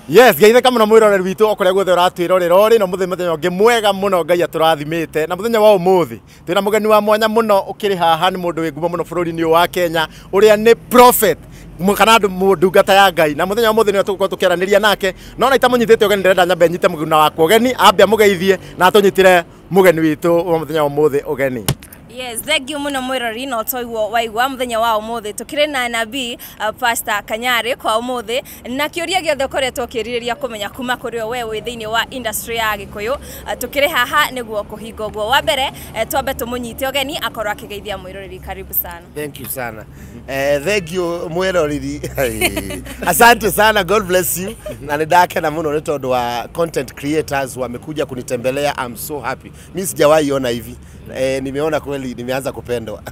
yes geithä kamå no mwä roreri witå o kå rä a guothe å ratwä rorera å rä no må thä må thenya å ngä mwega må no ngai atårathimä te na må thenya wa å må thä twä na må geni wa mwanya må no å kä rä haha nä må ndå wä ngumo må no bå rå ri-inä å wa kenya å rä a nä prophet Mu- kana andå må ndungata ya ngai na må thenya wa må thä nä tå gå korwo tå kä aranä ria nake no na itamå nyitä te å geni ndärenda nyambe nyite må guna wakwa å geni ambe amå geithie na atå nyitä re må geni witå wa må thenya wa å må thä å geni yes thengiå må no mwä rori no toiguo waigua må thenya wa å må thä tå kä rä na nabii uh, pasta kanyarä kwa å må thä na kä å ria gä othe å koretwo å kä rirä ria kå menya kuma kå rä o we wä thä inä wa industry ya gä kå yå tå kä rä haha nä guo kå hinga å guo wa mbere eh, twambe tå må nyite å geni akorwo akä geithia mwä roreri karibu sana Thank you sana. Eh, thank you mwiroriri. Asante sana, God bless you. Na nidakena muno ni tondu wa content creators wamekuja kunitembelea. I'm so happy. Mimi sijawahi ona hivi. Eh, nimeona kweli nimeanza kupendwa.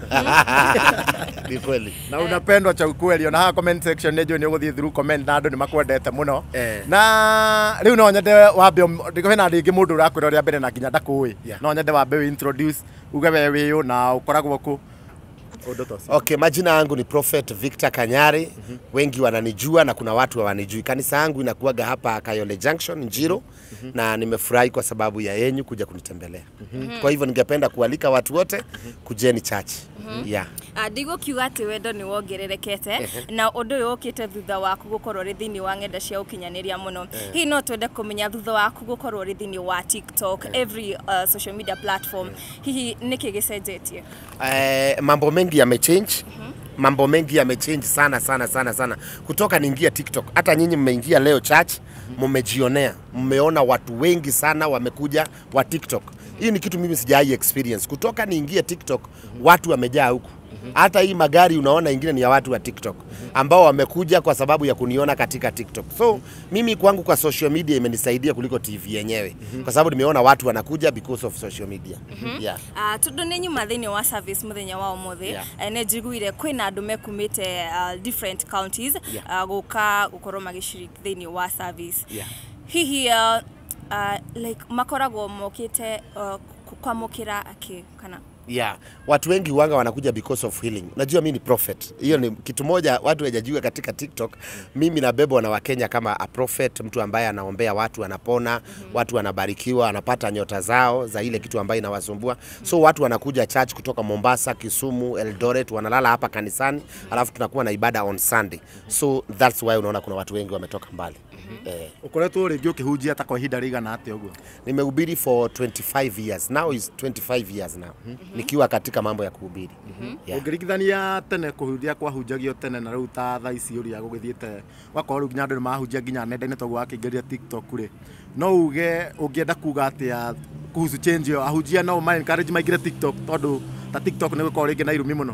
Ni kweli. na unapendwa cha ukweli ona haha comment section nä njå nä å gå thiä through comment na andå nä makwendete må no Eh. na rä u no nyende wambe hena rä ngä må ndå å rakwä ra rä a mbere na nginya ndakå Yeah. no nyende wambe wä introduce uge we wä å na å koragwo kå å ndå tocio Okay, majina yangu ni Prophet Victor Kanyari. mm -hmm. Wengi wananijua na kuna watu hawanijui. Kanisa yangu inakuwaga hapa Kayole Junction Njiro. mm -hmm. na nimefurahi kwa sababu ya yenyu kuja kunitembelea. mm -hmm. Kwa hivyo ningependa kualika watu wote mm -hmm. kujeni church. mm -hmm. yeah. ndigå kiuga atä wendo nä wongererekete na å ndå å yå å kä te thutha waku gå korwo rä thä inä wa ng'enda cia å kinyanä ria må no hihi no twende kå menya thutha waku gå korwo rä thä inä wa tiktok every uh, social media platform hihi nä kä gä cenjetie eh, mambo mengi yamechange mambo mengi yamechange sana sana sana sana kutoka niingia tiktok hata nyinyi mmeingia leo church mmejionea mmeona watu wengi sana wamekuja wa tiktok hii ni kitu mimi sijai experience kutoka niingie tiktok watu wamejaa huku hata hii magari unaona ingine ni ya watu wa tiktok ambao wamekuja kwa sababu ya kuniona katika tiktok so mimi kwangu kwa social media imenisaidia kuliko tv yenyewe kwa sababu nimeona watu wanakuja because of social media yeah. Uh, tondå nä nyuma thä inä wa service må thenya wa å må thä Yeah. nä njiguire kwä na andå mekumä te uh, different counties Yeah. uh, gå ka gå korwo magä ciriki thä inä wa service Yeah. hihi uh, uh, like makoragwo mokä te uh, kwamå kä ra akä kana yeah. watu wengi huanga wanakuja because of healing najua mi ni prophet hiyo ni kitu moja watu wajajua katika tiktok mimi nabebwa na wakenya kama a prophet mtu ambaye anaombea watu anapona watu wanabarikiwa wanapata nyota zao za ile kitu ambayo inawasumbua so watu wanakuja church kutoka mombasa kisumu eldoret wanalala hapa kanisani alafu tunakuwa na ibada on sunday so that's why unaona kuna watu wengi wametoka mbali eh, å koretwo rä ngä å kä hunjia ta kwa ihinda rä igana atä å guo nimehubiri for 25 years now is 25 years now nikiwa katika mambo ya kuhubiri yeah. å ngä ringithania tene kå hunjia kwahunjagio tene na rä u ta tha ici å rä a gå gä thiä te wakorwo rä u nginya andå nä mahunjia nginya nenda-inä toguo wakä ingä ria tiktok rä no uge å ngä enda kuga atä a kuhusu change ĩyo ahunjia no ma encourage maingä tiktok tondå ta tiktok nä gå korwo rä ngä na irumi må no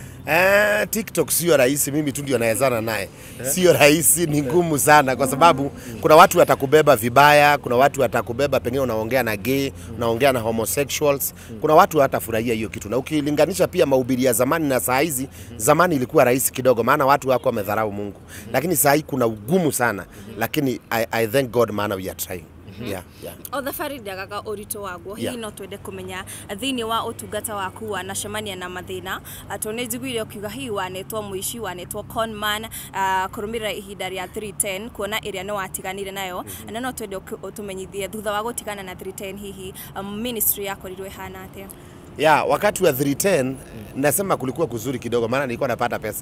Eh, TikTok sio rahisi, mimi tu ndio naezana naye. Sio rahisi, ni ngumu sana kwa sababu kuna watu watakubeba vibaya, kuna watu watakubeba pengine unaongea na gay, unaongea na homosexuals. Kuna watu hatafurahia hiyo kitu, na ukilinganisha pia mahubiri ya zamani na saa hizi, zamani ilikuwa rahisi kidogo, maana watu wako wamedharau Mungu, lakini saa hii kuna ugumu sana, lakini I, I thank God maana we are trying. Yeah, yeah. o thabarä ndiagaga å ritå waguo hihi Yeah. no twende kå menya thä inä wa å tungata waku wanacemania na mathä na tondå nä njiguire å kiuga hihi wanetwo må ici wanetwo conman kå rå mä rä ra ihinda rä a 310 kuona ä rä a nä watiganire nayo na no twende å tå menyithie thutha wa gå tigana na 310 hihi um, ministry yakorirwo ihana atä ya wakati wa 310 nasema kulikuwa kuzuri kidogo, maana nilikuwa napata pesa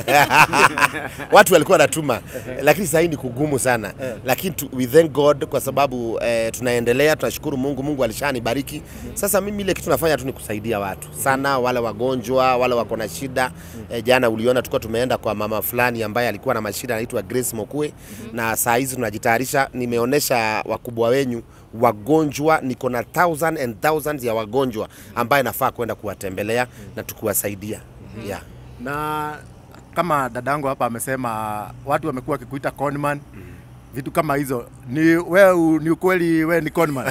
watu walikuwa wanatuma, lakini sasa hii ni kugumu sana, lakini tu, we thank God kwa sababu eh, tunaendelea, tunashukuru Mungu. Mungu alishanibariki. Sasa mimi ile kitu nafanya tu ni kusaidia watu sana, wale wagonjwa, wale wako na shida. Eh, jana uliona tulikuwa tumeenda kwa mama fulani ambaye alikuwa na mashida anaitwa Grace Mokue, na saa hizi tunajitayarisha, nimeonesha wakubwa wenyu wagonjwa niko na thousand and thousands ya wagonjwa ambaye nafaa kwenda kuwatembelea na tukuwasaidia yeah. na kama dadangu hapa amesema watu wamekuwa wakikuita conman vitu kama hizo ni we ni ukweli we ni conman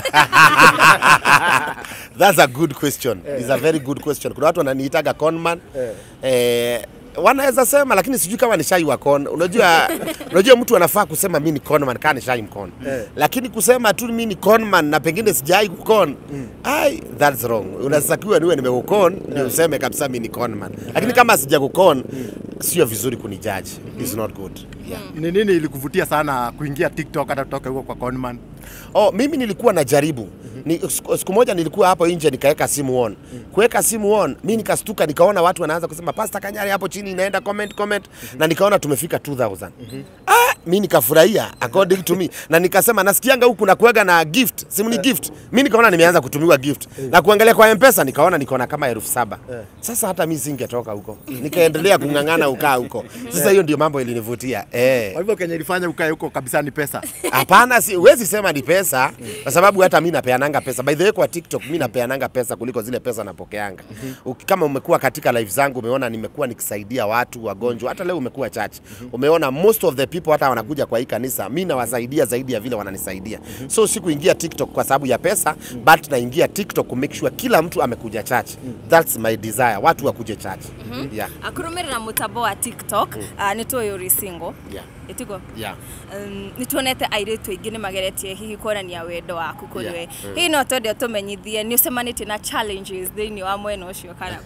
That's a good question. It's a very good question. Kuna watu wananiitaga conman eh, wanaweza sema lakini sijui kama ni shai wa con unajua unajua mtu anafaa kusema mi ni conman kaa ni shai mkon Eh. lakini kusema tu mi ni conman na pengine sijai kukon ai that's wrong unatakiwa niwe nimekukon ndio useme kabisa mi ni conman lakini kama sija kukon sio vizuri kunijaji is not good yeah. Ni nini ilikuvutia sana kuingia TikTok hata kutoka huko kwa Conman? Oh, mimi nilikuwa najaribu ni, siku, siku moja nilikuwa hapo nje nikaweka simu on. Kuweka simu on, mi nikastuka nikaona watu wanaanza kusema Pastor Kanyari hapo chini inaenda comment comment na nikaona tumefika 2000. Ah, mi nikafurahia according to me na nikasema nasikianga huku na kuwega na gift, simu ni gift. Mi nikaona nimeanza kutumiwa gift. Na kuangalia kwa M-Pesa nikaona niko na kama elfu saba. Sasa hata mi singetoka huko. Nikaendelea kung'ang'ana ukaa huko. Sasa hiyo ndio mambo ilinivutia. Eh. Kwa hivyo Kenya ilifanya ukae huko kabisa ni pesa. Hapana, si huwezi sema ni pesa kwa sababu hata mi napeananga pesa. By the way, kwa TikTok mi napeananga pesa kuliko zile pesa napokeanga. Uki- Kama umekuwa katika live zangu umeona nimekuwa nikisaidia watu wagonjwa, hata leo umekuwa church. Umeona most of the people hata wanakuja kwa hii kanisa, mi nawasaidia zaidi ya vile wananisaidia. So sikuingia TikTok kwa sababu ya pesa, but naingia TikTok ku make sure kila mtu amekuja church. That's my desire, watu wakuje church. Yeah. akurumirira mutambo wa tiktok uh, nä tå yå rä single Yeah. itigo Yeah. um, nä tuonete airä tu aingä nä mageretie hihi kuonania wendo waku kå Yeah. rä we hihi no twende å tå menyithie nä å cemanä na challenges thä inä wa mwena å cio kana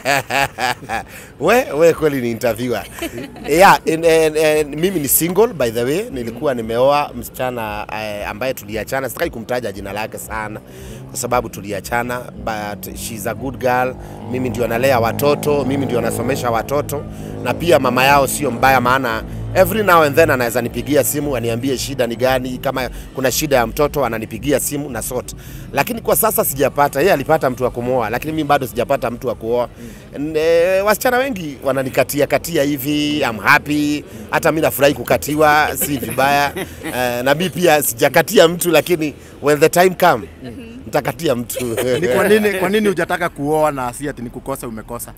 kũhana? we, we kweli ni interviewer. yeah, in, in, in, mimi ni single by the way, nilikuwa nimeoa msichana eh, ambaye tuliachana, sitaki kumtaja jina lake sana kwa sababu tuliachana, but she's a good girl. Mimi ndio nalea watoto, mimi ndio nasomesha watoto, na pia mama yao sio mbaya, maana every now and then anaweza nipigia simu aniambie shida ni gani, kama kuna shida ya mtoto ananipigia simu na sort. Lakini kwa sasa sijapata, yeye alipata mtu wa kumwoa, lakini mimi bado sijapata mtu wa kuoa. Ne, wasichana wengi wananikatia katia hivi, I'm happy, hata mimi nafurahi kukatiwa, si vibaya. Uh, na mimi pia sijakatia mtu, lakini when the time come nitakatia mtu. Ni kwa nini kwa nini hujataka kuoa na si ati ni kukosa umekosa?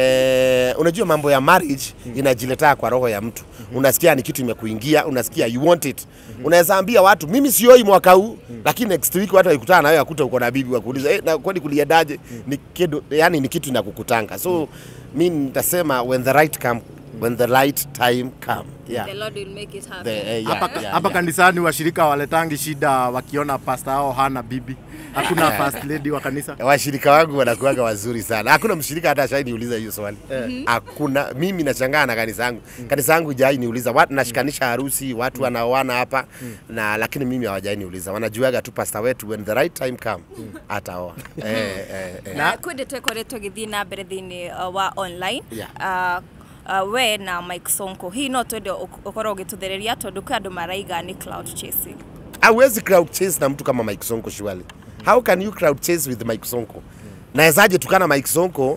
eh, unajua mambo ya marriage inajiletaa kwa roho ya mtu. Unasikia ni kitu imekuingia, unasikia you want it. Unaweza ambia watu mimi sioi mwaka huu, lakini next week watu wakikutana na wewe akuta uko na bibi wakuuliza eh, na kwani kuliendaje? Ni kitu yani ni kitu inakukutanga. So mimi nitasema when the right come when the right time come. Yeah. The Lord will make it happen. The, eh, yeah, Hapa yeah, hapa yeah. kanisani washirika waletangi shida wakiona pasta hao hana bibi. Hakuna first lady wa kanisa. washirika wangu wanakuwaga wazuri sana. Hakuna mshirika hata ashai niuliza hiyo swali. Hakuna. Mimi nashangaa na kanisa yangu. Kanisa yangu hajai niuliza. Watu nashikanisha harusi, watu wanaoana hapa na lakini mimi hawajai niuliza. Wanajuaga tu pasta wetu when the right time come ataoa. eh, eh, eh. na kwä ndä twekoretwo gä thiä na mbere thä inä wa online Yeah. uh, uh, we na Mike Sonko hihi no twende å korwo å gä tå thereria tondå kwä andå maraiga nä cloud chasing Hauwezi crowd chase na mtu kama Mike Sonko surely. How can you crowd chase with Mike Sonko? Nawezaje tukana Mike Sonko?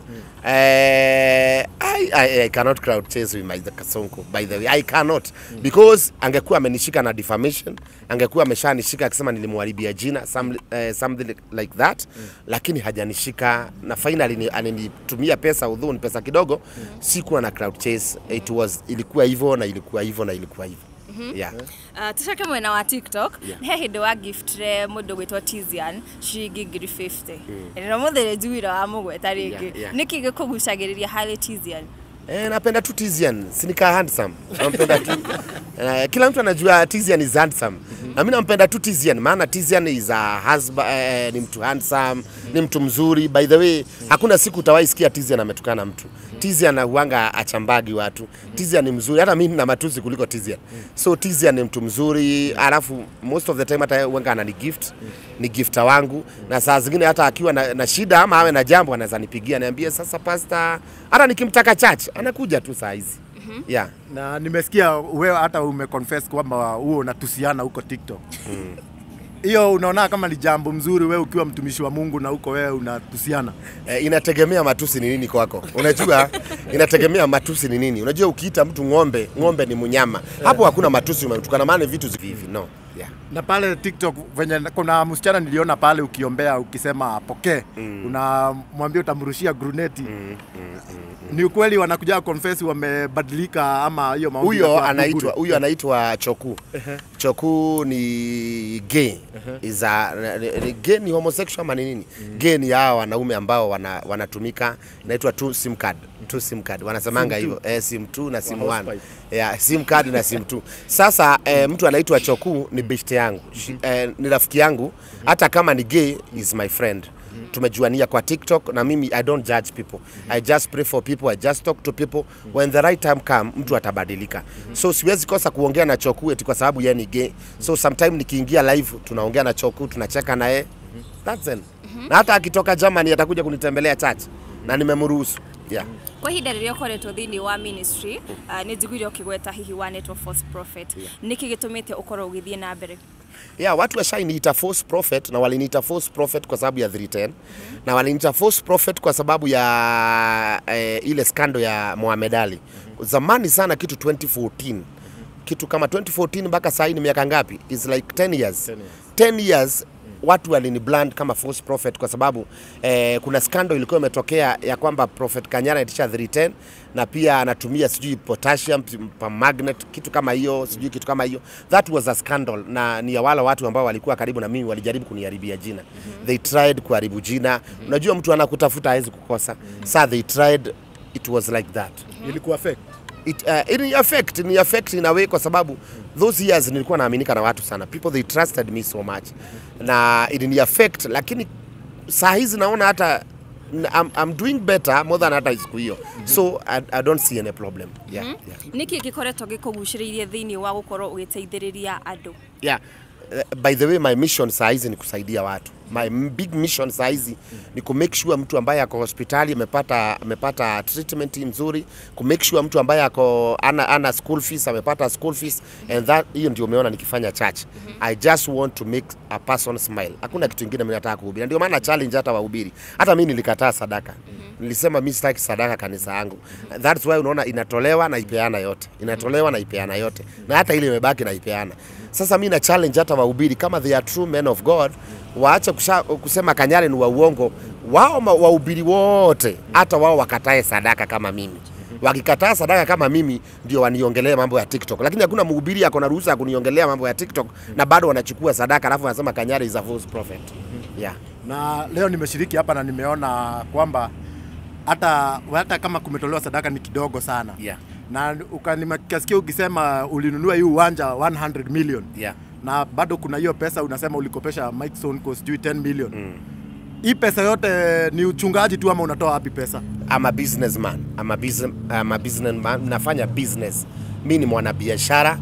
Eh, I, I, I cannot crowd chase with Mike Sonko by the way. I cannot because angekuwa amenishika na defamation, angekuwa ameshanishika akisema nilimharibia jina some, eh, something like that lakini hajanishika na finally ni- ananitumia pesa udhu ni pesa kidogo sikuwa na crowd chase it was ilikuwa hivyo na ilikuwa hivyo na ilikuwa hivyo yeah. Uh, tucoke mwena wa tiktok Yeah. he hä ndä wa giftire må ndå gwä two tizian ciringi ngiri 50 no må thä rä njuira wa må gweta rä Yeah, ngä yeah. nä kä gä kå gucagä rä ria harä tizian Eh, napenda tu Tizian, sinika handsome. Nampenda tu. Eh, kila mtu anajua Tizian is handsome. Na mimi nampenda tu Tizian maana Tizian is a husband, eh, ni mtu handsome, ni mtu mzuri. By the way, hakuna siku utawahi sikia Tizian ametukana mtu. Tizian huanga achambagi watu. Tizian ni mzuri, hata mimi nina matusi kuliko Tizian. So Tizian ni mtu mzuri, alafu most of the time hata huanga anani gift, ni gifta wangu na saa zingine hata akiwa na, na shida ama awe na jambo anaweza nipigia niambie, sasa pasta, hata nikimtaka church anakuja tu saa hizi yeah. Na nimesikia wewe hata umeconfess kwamba huo unatusiana huko TikTok. Hiyo unaona kama ni jambo mzuri wewe ukiwa mtumishi wa Mungu na huko wewe unatusiana. Eh, inategemea matusi ni nini kwako. Unajua, inategemea matusi ni nini. Unajua, ukiita mtu ng'ombe, ng'ombe ni mnyama, hapo hakuna matusi umetukana, maana vitu hivi no yeah. na pale TikTok venye kuna msichana niliona pale ukiombea ukisema pokee mm. unamwambia utamrushia gruneti mm, mm, mm, ni ukweli wanakuja confess wamebadilika ama hiyo maombi huyo inakuwa anaitwa bure? huyo anaitwa choku choku ni gay is a ni- ni gay ni homosexual ama ni nini gay ni hao wanaume ambao wana, wanatumika inaitwa two sim card two sim card wanasemanga Sim hivyo eh, sim 2 na sim Wa 1 hosepipe. yeah, sim card na sim 2 sasa eh, mtu anaitwa choku ni beshte yangu Shi- eh, ni rafiki yangu hata kama ni gay is my friend tumejuania kwa tiktok na mimi i don't judge people i just pray for people i just talk to people when the right time come mtu atabadilika so siwezi kosa kuongea na choku eti kwa sababu yeye ni gay so sometime nikiingia live tunaongea na choku tunacheka naye that's it na hata akitoka germany atakuja kunitembelea church na nimemruhusu yeah. kwa ihinda rĩrĩa ũkoretwo thĩinĩ wa ministry uh, nĩ njiguire ũkĩgweta hihi wa network false prophet nĩkĩ gĩtũmĩte ũkorwo ũgĩthiĩ na mbere yeah, watu washainiita false prophet na waliniita false prophet kwa sababu ya 310 na waliniita false prophet kwa sababu ya eh, ile skando ya Mohamed Ali zamani sana, kitu 2014 kitu kama 2014 mpaka saa hii ni miaka ngapi? Is like 10 years 10 years watu walini brand kama false prophet kwa sababu eh, kuna skando ilikuwa imetokea ya kwamba prophet Kanyana itisha 310 na pia anatumia sijui potassium pa magnet kitu kama hiyo sijui kitu kama hiyo that was a scandal na ni ya wale watu ambao walikuwa karibu na mimi walijaribu kuniharibia jina they tried kuharibu jina unajua mtu anakutafuta hawezi kukosa sa they tried it was like that ilikuwa fake it, uh, it affect ni affect in a way kwa sababu those years nilikuwa naaminika na watu sana people they trusted me so much na it affect lakini saa hizi naona hata I'm, I'm doing better more than hata siku hiyo so I, I don't see any problem yeah, yeah. nĩkĩ gĩkoretwo gĩkũgucĩrĩirie thĩinĩ wa gũkorwo ũgĩteithĩrĩria andũ yeah. Uh, by the way my mission saa hizi ni kusaidia watu my m- big mission saa hizi ni ku make sure mtu ambaye ako hospitali amepata amepata treatment nzuri ku make sure mtu ambaye ako ana, ana school fees amepata school fees and that hiyo ndio umeona nikifanya church i just want to make a person smile hakuna kitu kingine mimi nataka kuhubiri ndio maana challenge hata wahubiri hata mimi nilikataa sadaka nilisema mimi sitaki sadaka kanisa yangu that's why unaona inatolewa na ipeana yote inatolewa na ipeana yote na hata ile imebaki na ipeana sasa mi na challenge hata wahubiri kama they are true men of God waache kusha, kusema Kanyare ni wa uongo. Wao ma- wahubiri wote hata wao wakatae sadaka kama mimi. Wakikataa sadaka kama mimi ndio waniongelee mambo ya TikTok, lakini hakuna mhubiri ako na ruhusa ya kuniongelea mambo ya TikTok na bado wanachukua sadaka alafu wanasema Kanyare is a false prophet. Yeah. na leo nimeshiriki hapa na nimeona kwamba hata hata kama kumetolewa sadaka ni kidogo sana Yeah. na ukanikasikia ukisema ulinunua hii uwanja 100 million Yeah. na bado kuna hiyo pesa unasema ulikopesha Mike Sonko sijui 10 million mm. hii pesa yote ni uchungaji tu ama unatoa wapi pesa I'm a businessman. I'm a business, I'm a businessman. Nafanya business. Mi ni mwanabiashara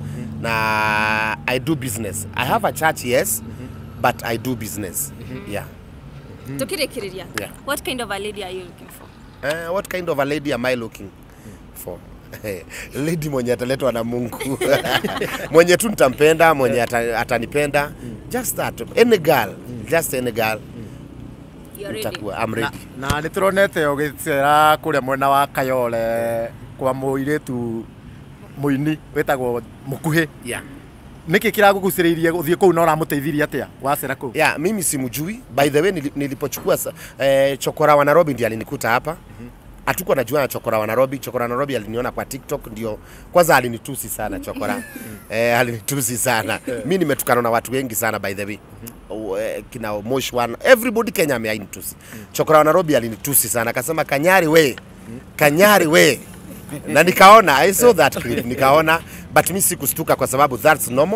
na I do business. I have a church, yes, but I do business. Yeah. tũkĩrĩkĩrĩria Yeah. what kind of a lady are you looking for Uh, what kind of a lady am I looking for? lady mwenye ataletwa na Mungu mwenye tu nitampenda, mwenye ata, atanipenda. Just that. Any girl. Just any girl. You're ready. Nitakuwa, I'm na, ready. na nä tå ronete å gä cera kå rä a mwena wa kayole kwa må irä tu må ini wä tagwo må kuhä Yeah. nä kä kä ragå gucä rä irie gå thiä kå u na å ramå teithirie atä a wacera kå u ya mimi simjui by the way nili- nilipochukua sa- eh, chokora wa Nairobi ndiye alinikuta hapa hatuko najua na chokora wa Nairobi chokora wa Nairobi aliniona kwa TikTok ndio kwanza alinitusi sana chokora eh, alinitusi sana mi nimetukana na watu wengi sana by the way O, eh, kina Mosh one everybody Kenya ameainitusi chokora wa Nairobi alinitusi sana akasema kanyari we kanyari we na nikaona I saw that clip nikaona but mi sikustuka kwa sababu that's normal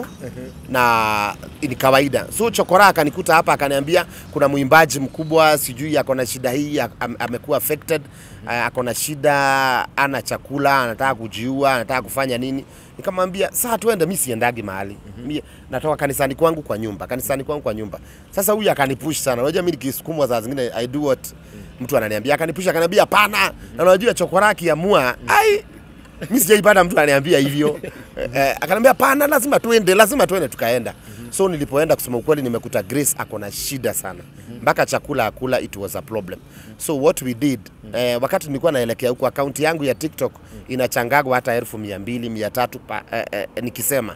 na ni kawaida so chokora akanikuta hapa akaniambia kuna mwimbaji mkubwa sijui ako na shida hii am, amekuwa affected uh, ako na shida ana chakula anataka kujiua anataka kufanya nini nikamwambia saa tuende mi siendagi mahali mi natoka kanisani kwangu kwa nyumba kanisani kwangu kwa nyumba sasa huyu akanipush sana unajua mi nikisukumwa saa zingine i do what mtu ananiambia akanipush akaniambia hapana na unajua chokora akiamua ai mi sijaipata mtu ananiambia hivyo eh, akaniambia pana lazima tuende lazima tuende tukaenda so nilipoenda kusema ukweli nimekuta grace ako na shida sana mpaka chakula akula it was a problem so what we did eh, wakati nilikuwa naelekea huko akaunti yangu ya tiktok inachangagwa hata elfu mia mbili mia tatu pa, eh, eh, nikisema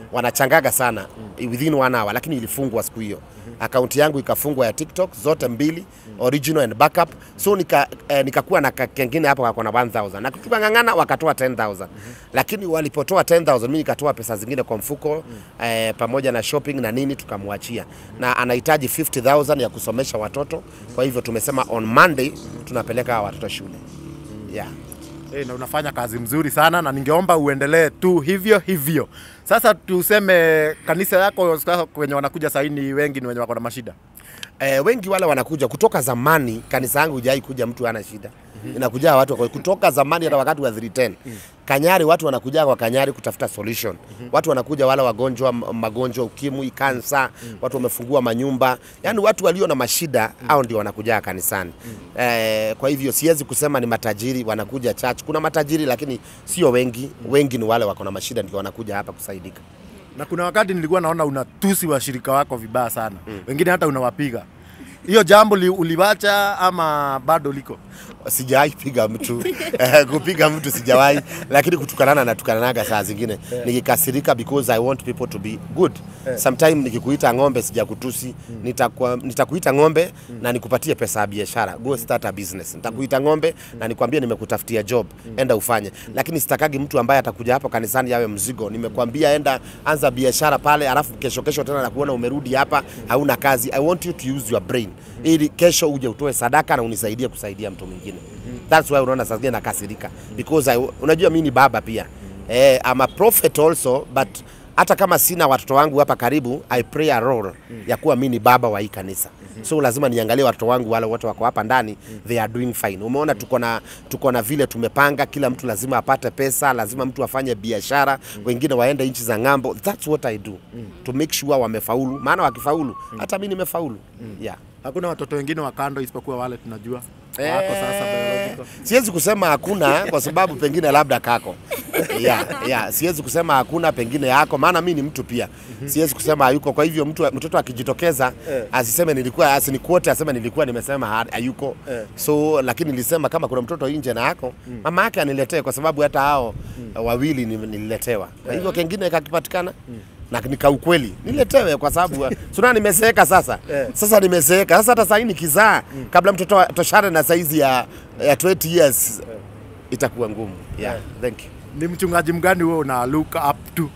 wanachangaga sana within one hour, lakini ilifungwa siku hiyo. Akaunti yangu ikafungwa ya TikTok zote mbili, original and backup. So nika eh, nikakuwa na ka- kengine hapo kako na 1000 na tukang'ang'ana, wakatoa 10000 lakini walipotoa 10000 mimi nikatoa pesa zingine kwa mfuko eh, pamoja na shopping na nini, tukamwachia na anahitaji 50000 ya kusomesha watoto. Kwa hivyo tumesema on Monday tunapeleka hawa watoto shule yeah. Eh, na unafanya kazi mzuri sana na ningeomba uendelee tu hivyo hivyo. Sasa tuseme kanisa yako sasa kwenye wanakuja saini wengi ni wenye wako na mashida. Eh, wengi wale wanakuja kutoka zamani. Kanisa yangu hujai kuja mtu ana shida inakuja watu wako kutoka zamani, hata wakati wa 310 Kanyari, watu wanakuja kwa Kanyari kutafuta solution. Watu wanakuja wale wagonjwa, m- magonjwa ukimwi, kansa, watu wamefungua manyumba, yani watu walio na mashida hao ndio wanakuja kanisani. Eh, kwa hivyo siwezi kusema ni matajiri wanakuja church. Kuna matajiri lakini sio wengi, wengi ni wale wako na mashida ndio wanakuja hapa kusaidika. Na kuna wakati nilikuwa naona unatusi washirika wako vibaya sana. Wengine hata unawapiga. Hiyo jambo li, uliwacha ama bado liko? sijawahi piga mtu Eh, kupiga mtu sijawahi, lakini kutukanana natukananaga saa zingine nikikasirika, because I want people to be good. Sometime nikikuita ng'ombe sijakutusi, nitakuwa- nitakuita ng'ombe na nikupatie pesa ya biashara, go start a business. Nitakuita ng'ombe na nikwambie nimekutafutia job, enda ufanye, lakini sitakagi mtu ambaye atakuja hapo kanisani yawe mzigo. Nimekwambia enda anza biashara pale, alafu kesho kesho tena nakuona umerudi hapa hauna kazi. I want you to use your brain ili kesho uje utoe sadaka na unisaidie kusaidia mtu mwingine. That's why unaona saa zingine nakasirika because I, unajua mimi ni baba pia eh, I'm a prophet also but hata kama sina watoto wangu hapa karibu, I play a role ya kuwa mimi ni baba wa hii kanisa. So lazima niangalie watoto wangu wale wote wako hapa ndani, they are doing fine. Umeona tuko na tuko na vile tumepanga, kila mtu lazima apate pesa, lazima mtu afanye biashara, wengine waende nchi za ng'ambo. That's what I do to make sure wamefaulu, maana wakifaulu hata mimi nimefaulu. Yeah. Hakuna watoto wengine wa kando isipokuwa wale tunajua. Wako sasa biological. Siwezi kusema hakuna kwa sababu pengine labda kako. Yeah, yeah. Siwezi kusema hakuna, pengine yako, maana mi ni mtu pia. Siwezi kusema hayuko. Kwa hivyo mtu mtoto akijitokeza asiseme nilikuwa, asinikuote aseme nilikuwa nimesema ha- hayuko. So lakini nilisema kama kuna mtoto nje na yako, mama yake aniletee, kwa sababu hata hao wawili ni- nililetewa. Kwa hivyo kengine kakipatikana na nika ukweli niletewe kwa sababu suna nimezeeka sasa sasa nimezeeka sasa hata sahii nikizaa kabla mtoto toshane na saizi ya, ya 20 years itakuwa ngumu yeah, thank you Ni mchungaji mgani wewe una look up to?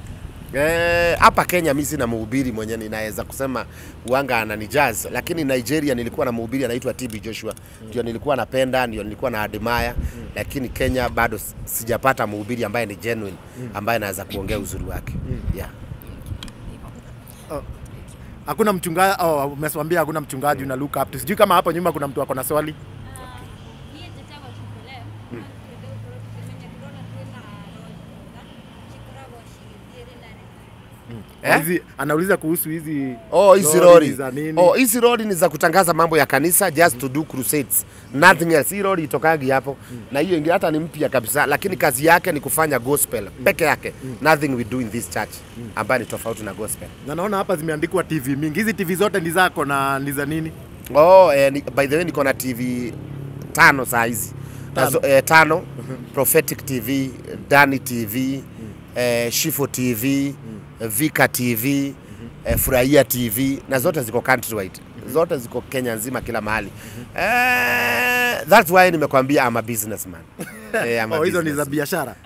Eh, hapa Kenya mi sina mhubiri mwenye ninaweza kusema uanga ananijaz, lakini Nigeria nilikuwa na mhubiri anaitwa TB Joshua, ndio nilikuwa napenda, ndio nilikuwa na admire, lakini Kenya bado s- sijapata mhubiri ambaye ni genuine, ambaye anaweza kuongea uzuri wake yeah. Hakuna mchungaji oh, umeswambia hakuna mchungaji una look up to. Sijui kama hapo nyuma kuna mtu ako na swali. Eh? Hizi anauliza kuhusu hizi Oh, hizi lori lori. za nini? Oh, hizi lori ni za kutangaza mambo ya kanisa just to do crusades. Nothing else. Hii lori itokagi hapo. Na hiyo ingine hata ni mpya kabisa, lakini kazi yake ni kufanya gospel peke yake. Nothing we do in this church ambayo ni tofauti na gospel. Na naona hapa zimeandikwa TV mingi. Hizi TV zote ni zako na ni za nini? Oh, eh, ni, by the way niko na TV tano saa hizi. Nazo, eh, tano. Prophetic TV, Dani TV, eh, Shifo TV, Vika TV, eh, Furahia TV na zote ziko countrywide. Zote ziko Kenya nzima kila mahali. Eh, that's why nimekwambia I'm a businessman. Eh, I'm a Oh, hizo ni za businessman. biashara.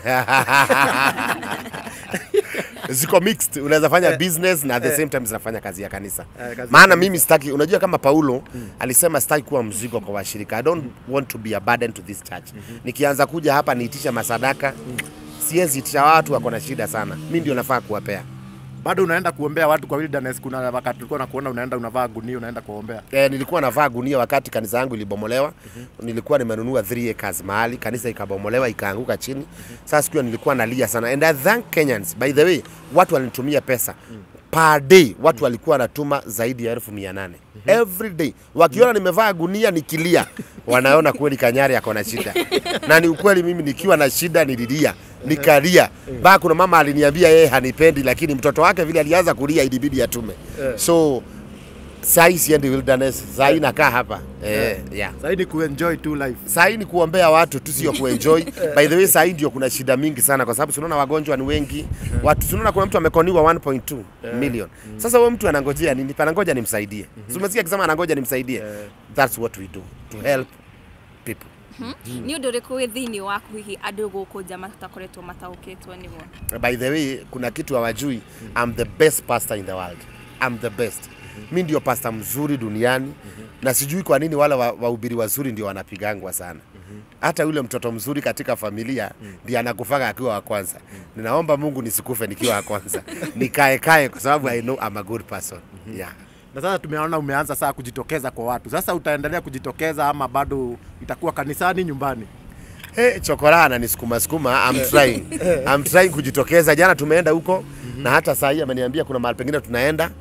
ziko mixed unaweza fanya business na at the same time zinafanya kazi ya kanisa Eh, kazi ya maana mimi sitaki unajua kama paulo alisema sitaki kuwa mzigo kwa washirika i don't want to be a burden to this church nikianza kuja hapa niitisha masadaka siwezi itisha watu wako na shida sana mi ndio nafaa kuwapea Bado unaenda kuombea watu kwa wilderness. Kuna wakati tulikuwa nakuona unaenda unavaa gunia unaenda kuombea. E, nilikuwa navaa gunia wakati kanisa yangu ilibomolewa. Nilikuwa nimenunua 3 acres mahali kanisa ikabomolewa ikaanguka chini. Sasa siku hiyo nilikuwa nalia sana and I thank Kenyans. By the way, watu walinitumia pesa per day, watu walikuwa wanatuma zaidi ya elfu mia nane every day, wakiona nimevaa gunia nikilia, wanaona kweli Kanyari ako na shida, na ni ukweli. Mimi nikiwa na shida nililia nikalia ba kuna mama aliniambia yeye hanipendi, lakini mtoto wake vile alianza kulia ilibidi atume so Sahi siendi wilderness, sahi nakaa hapa eh, yeah. Sasa ni kuenjoy tu life. Sahi ni kuombea watu tu, sio kuenjoy. By the way, sahi ndio kuna shida mingi sana, kwa sababu tunaona wagonjwa ni wengi watu, tunaona kuna mtu amekoniwa 1.2 million. Sasa huyo mtu anangojea nini? Panangoja nimsaidie. Si umesikia akisema anangoja nimsaidie? That's what we do to help people. nä å ndå rä kå wä thä inä waku hihi andå gå kå nja matakoretwo mataåkä two nä guo by the way kuna kitu hawajui I'm the best pastor in the world I'm the best mi ndio pasta mzuri duniani na sijui kwa nini wale wa- wahubiri wazuri ndio wanapigangwa sana hata yule mtoto mzuri katika familia ndiye anakufaga akiwa wa kwanza ninaomba mungu nisikufe nikiwa wa kwanza nikae kae kwa sababu i know I'm a good person yeah. Na sasa tumeona umeanza saa kujitokeza kwa watu. Sasa utaendelea kujitokeza ama bado itakuwa kanisani, nyumbani? Hey, chokora ananisukuma sukuma I'm trying. I'm trying kujitokeza. Jana tumeenda huko na hata saa hii ameniambia kuna mahali pengine tunaenda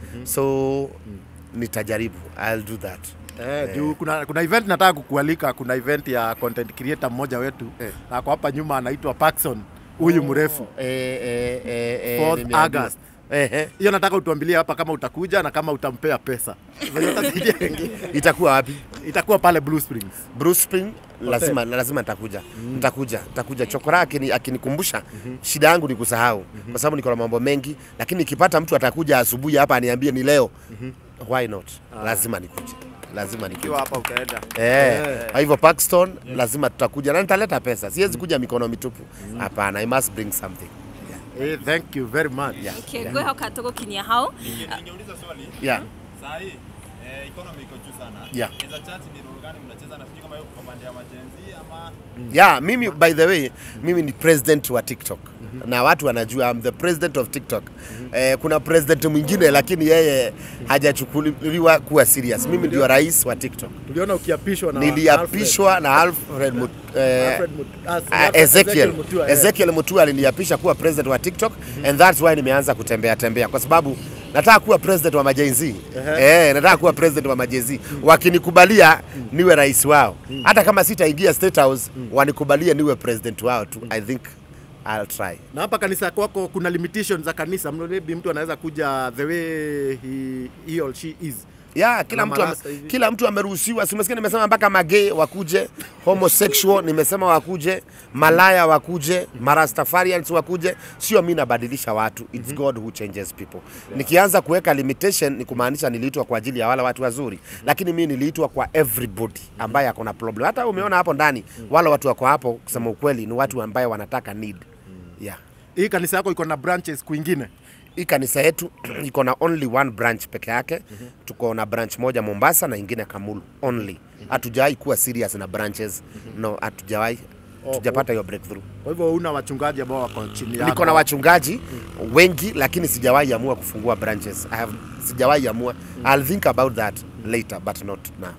so nitajaribu. I'll do that. Eh, juu kuna, kuna event nataka kukualika. Kuna event ya content creator mmoja wetu Eh. na ako hapa nyuma anaitwa Paxson, huyu mrefu. Eh, eh, eh, eh, 4th nimeambiwa. August. Eh, eh. Hiyo nataka utuambilie hapa kama utakuja na kama utampea pesa. Venye utasaidia wengine. Itakuwa wapi? Itakuwa pale Blue Springs. Bruce Spring lazima lazima nitakuja. Nitakuja. Nitakuja. Chokora akini, akinikumbusha shida yangu ni kusahau kwa sababu niko na mambo mengi lakini nikipata mtu atakuja asubuhi hapa aniambie ni leo. Why not? Lazima nikuje. Lazima nikuje. Ukiwa hapa utaenda. Eh, kwa hivyo Paxton lazima tutakuja na nitaleta pesa. Siwezi kuja mikono mitupu. Hapana, I must bring something. Eh, thank you very much. Yeah. ngwä hoka tå gå kinyia hau Ningeuliza swali. Yeah. Saa hii eh, economy iko juu sana. Yeah. As a church ni role gani mnacheza nafikiri kama hiyo kwa pande ya majenzi ama Yeah, mimi by the way, mimi ni president wa TikTok. Na watu wanajua I'm the president of TikTok. Eh, kuna president mwingine lakini yeye hajachukuliwa kuwa serious. Mimi ndio rais wa TikTok. Tuliona ukiapishwa na Niliapishwa na Alfred Mut, eh, Alfred Mut- ah, si Ah, Alfred- Ezekiel Mutua, eh. Ezekiel Mutua aliniapisha kuwa president wa TikTok and that's why nimeanza kutembea tembea kwa sababu nataka kuwa president wa majenzi eh, nataka kuwa president wa majenzi wakinikubalia niwe rais wao hata kama sitaingia state house wanikubalie niwe president wao tu I think I'll try Na hapa kanisa kwako kuna limitations za kanisa. Maybe mtu anaweza kuja the way he, he or she is. ya kila Kuna mtu, ame, marasta hivi. kila mtu ameruhusiwa. Simesikia nimesema mpaka magay wakuje, homosexual nimesema wakuje, malaya wakuje, marastafarians wakuje. Sio mimi nabadilisha watu, it's God who changes people. Nikianza kuweka limitation ni kumaanisha niliitwa kwa ajili ya wale watu wazuri, lakini mimi niliitwa kwa everybody ambaye ako na problem. Hata umeona hapo ndani wale watu wako hapo, kusema ukweli, ni watu ambaye wanataka need yeah. Hii kanisa yako iko na branches kwingine. Hii kanisa yetu iko na only one branch peke yake. Tuko na branch moja Mombasa na ingine Kamulu only. Hatujawahi kuwa serious na branches. No, hatujawahi. Tujapata hiyo breakthrough. Kwa hivyo una wachungaji ambao wako chini yako. Niko na wachungaji wengi lakini sijawahi amua kufungua branches. I have sijawahi amua. I'll think about that later but not now.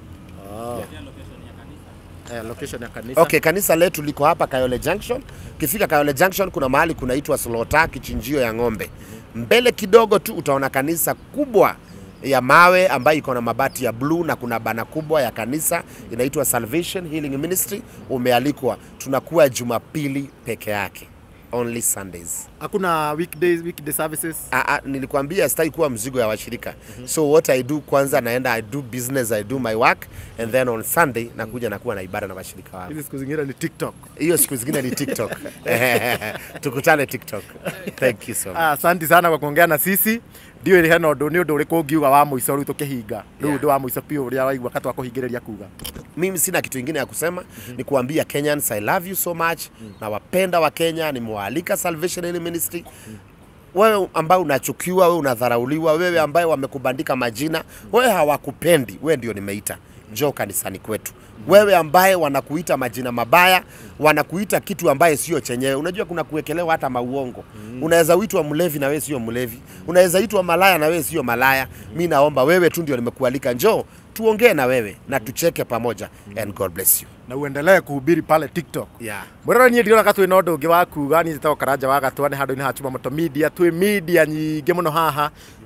eh, location ya kanisa. Okay, kanisa letu liko hapa Kayole Junction. Ukifika Kayole Junction kuna mahali kunaitwa Slota, kichinjio ya ng'ombe. Mbele kidogo tu utaona kanisa kubwa ya mawe ambayo iko na mabati ya bluu na kuna bana kubwa ya kanisa inaitwa Salvation Healing Ministry. Umealikwa, tunakuwa Jumapili peke yake, only Sundays. Hakuna weekdays, weekday services. Ah, ah, nilikwambia sitaki kuwa mzigo ya washirika so what I do kwanza naenda I do business I do my work and then on Sunday nakuja nakuwa na ibada na washirika wangu Hizi siku zingine ni TikTok. hiyo siku zingine ni TikTok. Tukutane TikTok. Thank you so much. Ah, Asante sana kwa kuongea na sisi. Ndio ile hena undu ni undu uriku ungiuga wa muico riu tukihinga. Riu Yeah. undu wa muico pia uria waigua katu akuhingiriria kuga. Mimi sina kitu kingine ya kusema ni kuambia Kenyans I love you so much. Na wapenda wa Kenya, nimewaalika Salvation Healing Ministry. Wewe ambaye unachukiwa, wewe unadharauliwa, wewe ambaye wamekubandika majina, wewe hawakupendi, wewe ndio nimeita. Njoo kanisani kwetu. Wewe ambaye wanakuita majina mabaya, wanakuita kitu ambaye sio chenyewe. Unajua kuna kuwekelewa hata mauongo. Unaweza uitwa mlevi na wewe sio mlevi. Unaweza itwa malaya na wewe sio malaya. Mi naomba wewe tu ndio nimekualika, njoo tuongee na wewe na tucheke pamoja and God bless you. Na uendelee kuhubiri pale TikTok. Yeah. Mwirora niä ndirona ka twä na å ndå å ngä wa kuga niä njätagwo karanja wa gatwane handå-inä ha chuma moto media twä media nyingä må no haha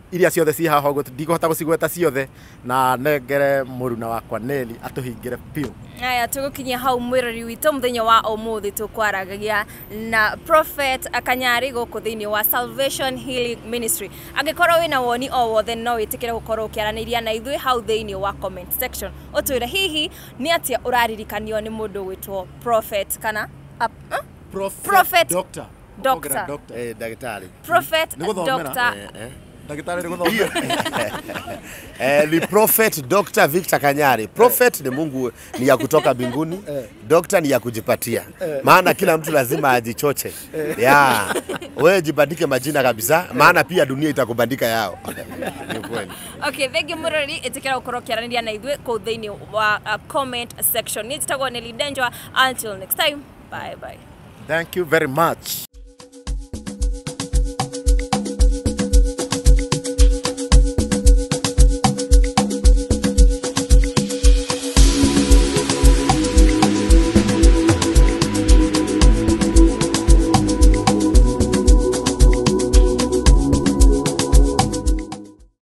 iria ciothe ci haha ũguo ndigũhota gũcigweta ciothe na nengere mũruna wakwa Neli atũhingĩre biũ aya tũgũkinyia hau mwĩrori witũ mũthenya wa ũmũthĩ tũkwaragagia na prophet kanyari gũkũ thĩinĩ wa salvation healing ministry angĩkorwo wĩna woni o wothe no wĩtĩkĩre gũkorwo ũkĩaranĩria na ithuĩ hau thĩinĩ wa comment section ũtwĩre hihi nĩ atĩa ũraririkanio nĩ mũndũ gwĩtwo prophet kana ap, uh? Prophet Doctor. Doctor. Ongerera doctor. Eh, ndagĩtarĩ prophet Nĩ gũthomera. Dr. Eh, eh. ndagĩtarĩ nĩ gũthomera Eh, ni prophet Dr. Victor Kanyari. Prophet ni Mungu ni ya kutoka mbinguni, Dr. ni ya kujipatia, maana kila mtu lazima ajichoche. Ya wewe jibandike majina kabisa, maana pia dunia itakubandika yao. Ni kweli. okay thengi mũrori ĩtĩkĩra gũkorwo ũkĩaranĩria na ithuĩ kũu thĩinĩ wa uh, comment section nĩ njĩtagwo Nelly Denjwa until next time bye bye thank you very much